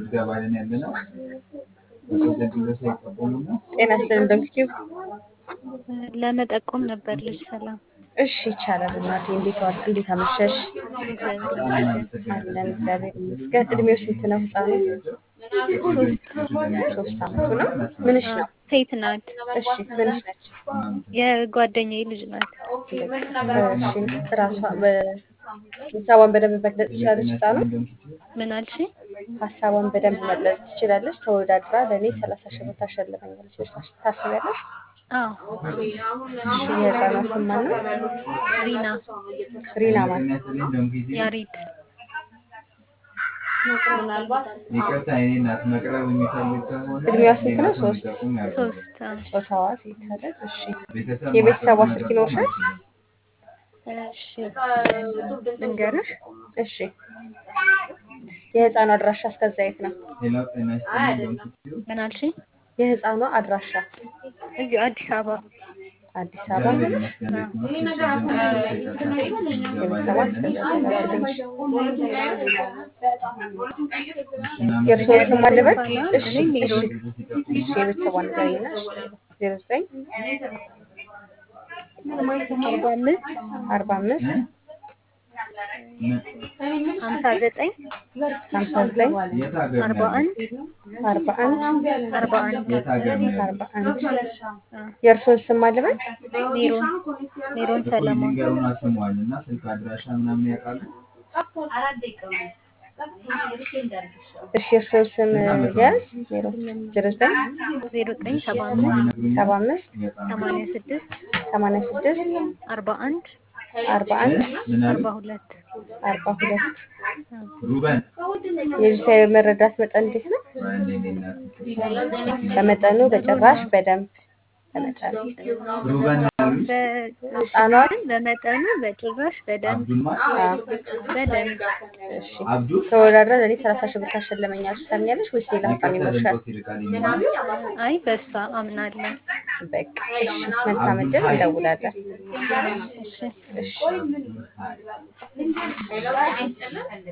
ምዝገባልን ያለ ነው። በቀደም ድረስ አይጠቀሙና ጤና ይስጥልን ዶክቲቭ። ለመጠቆም ነበር ልጅ ሰላም እሺ ይቻላል እናቴ። እንዴት ዋል እንዴት አመሸሽ? እግዚአብሔር ይመስገን። አለን እግዚአብሔር ይመስገን። እድሜው ስንት ነው ህፃኑ? ሶስት አመቱ ነው። ምንሽ ነው? ሴት ናት። እሺ ምንሽ ነች? የጓደኛዬ ልጅ ናት። እሺ ራሷ ሀሳቧን በደንብ መግለጽ ትችላለች ህፃኑ? ምን አልሽ? ሀሳቧን በደንብ መግለጽ ትችላለች። ተወዳድራ ለእኔ ሰላሳ ሺህ ብር ታሸልመኛለች ብለሽ ታስቢያለሽ? አዎ እሺ የህፃኗ ስም ማን ነው? ሪና ሪና ማን? ያሬድ ይቅርታ የኔ እናት መቅረብ የሚፈልግ ከሆነ እድሜዋ ስንት ነው? ሶስት ሶስት አዎ። ጾታዋ ሴት አይደል? እሺ ቤተሰብ የቤተሰቧ ማስጠቆም ስልክ ይኖርሻል? እሺ ልንገርሽ እሺ የህፃኗ አድራሻ እስከዛ የት ነው? ሌላ ጤና ይስጥልኝ ዶክተር ምን አልሽ? የህፃኗ አድራሻ እዚሁ አዲስ አበባ አዲስ አበባ እግዚአብሔር ይመስገን ቤት ነው። የቤተሰቧ እስከዛ ተላክልሽ። እናመሰግናለን። የእርስዎን ስም አልበል? እሺ እኔ እሺ ሜሮን እሺ የቤተሰቧን ንገሪና ዜሮ ዘጠኝ አርባ አምስት አርባ አምስት ሀምሳ ዘጠኝ ሀምሳ ዘጠኝ የት ሀገር አርባ ነው አንድ አርባ አንድ አርባ አንድ የት ሀገር ነው ያለው? አርባ አንድ የእርስዎን ስም አልበል? ሜሮን ሜሮን እኮ ሰለሞን ሊንገሩን አስሟል እና ስልክ አድራሻ ምናምን ያውቃሉ? እሺ የእርስዎን ስም ያዝ ዜሮ ዜሮ ዘጠኝ ዜሮ ዘጠኝ ሰባ ስሟን አምስት ይነግሩኛል? ሰባ አምስት በጣም ሰማንያ ስድስት ሰማንያ ስድስት አርባ አንድ አርባ አንድ ምን አሉ? አርባ ሁለት አርባ ሁለት ሩበን የልጅቷ የመረዳት መጠን እንዴት ነው? አንዴ እኔ እናት በመጠኑ በጭራሽ በደንብ በመጠኑ ሩበን ያሉኝ ህፃኗን በመጠኑ በጭራሽ በደንብ አብዱል ማን አዎ፣ በደንብ እሺ አብዱል ተወዳድራ ለእኔ ሰላሳ ሺህ ብር ታሸልመኛለሽ ታምኛለሽ ወይስ ሌላ ሀሳብ ይቅርታ ይኖርሻል? ድምፆት ይርቃል የሚል አይ በሷ አምናለሁ። በቃ እሺ መልካም እድል እንደውላለን። እሺ እሺ አብዱል ሀይ